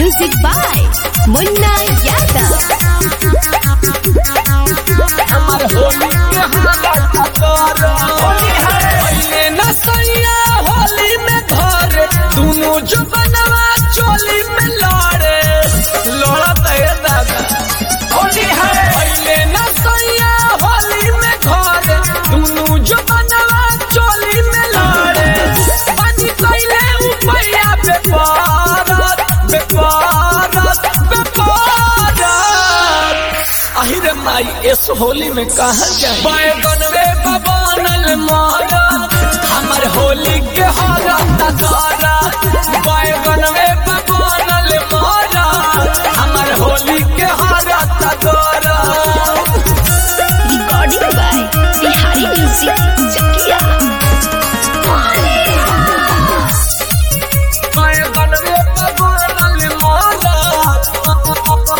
Music by Munna Yadav. हमर होली के हालत कर होली है पहले न सैया होली में धर दोनों जो बनवा चोली में लड़े लड़त है दादा होली है पहले न सैया होली में धर दोनों जो बनवा चोली में लड़े बनी कैले उपैया बेपारत बेपारत बेपारत अहिरे माई इस होली में कहा जाए बैगनवे बबानल मारा हमर होली के हारा तगारा बैगनवे बबानल मारा हमर होली के हारा तगारा Recording by Bihari Music Chakia. बैगनवे बबानल मारा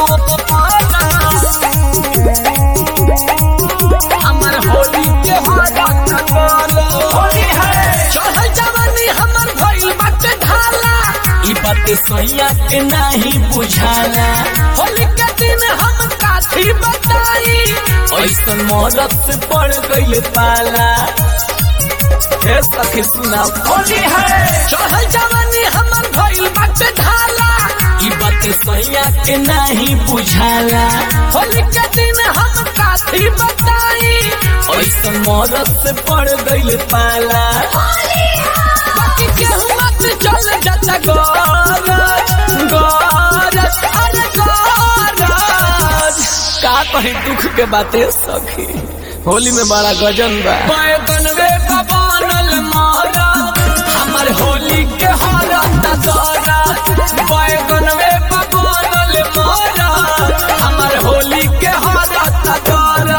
हमर होली के हारा तगारा होली है चढ़ल जवानी हमर भइल बाटे ढाला ई बात सैया के नाही बुझाला होली के दिन हम काथी बताई ऐसन मौलत से पड़ गइल पाला हे सखी सुना होली है चढ़ल जवानी हमर भइल बाटे ढाला ई बात सैया के नाही बुझाला होली के दिन हम काथी बताई ऐसन मौलत से पड़ गइल पाला बाकी केहू मत चल जाता गरज गरज अरे गरज का कहीं दुख के बातें सखी होली में बड़ा गजन बा बैगनवे बबानल मारा हमर होली के हारा तगारा बैगनवे बबानल मारा हमर होली के हारा तगारा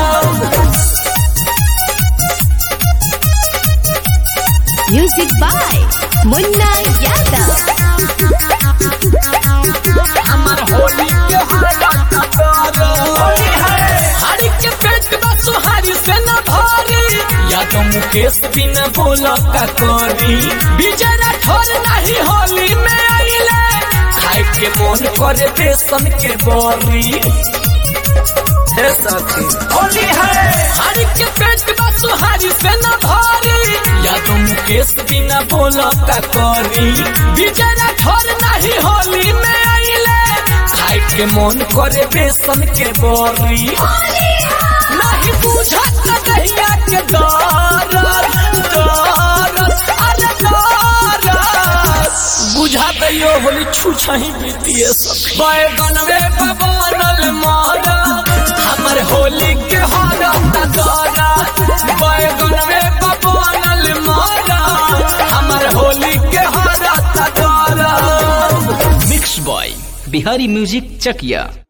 Music by Munna Yadav. हमर होली के हालत तगारा होली है हरी के पेट बा सुहारी से न भारी या तो मुकेश बिना बोला का करी विजय राठौर नहीं होली में आइले खाए के मन करे बेसन के बरी हे सखी होली है हरी के पेट बा सुहारी से न भारी या तो मुकेश बिना बोला का करी विजय राठौर नहीं होली में आइले खाए के मन करे बेसन के बरी नहीं बुझत कहिया के दरद दरद अरे दरद बुझा दैयो होली छुछही बीतिए सब बैगनवे बबानल मारा हमर होली के हारा तगारा बैगनवे बबानल मारा हमर होली के हारा तगारा मिक्स बॉय बिहारी म्यूजिक चकिया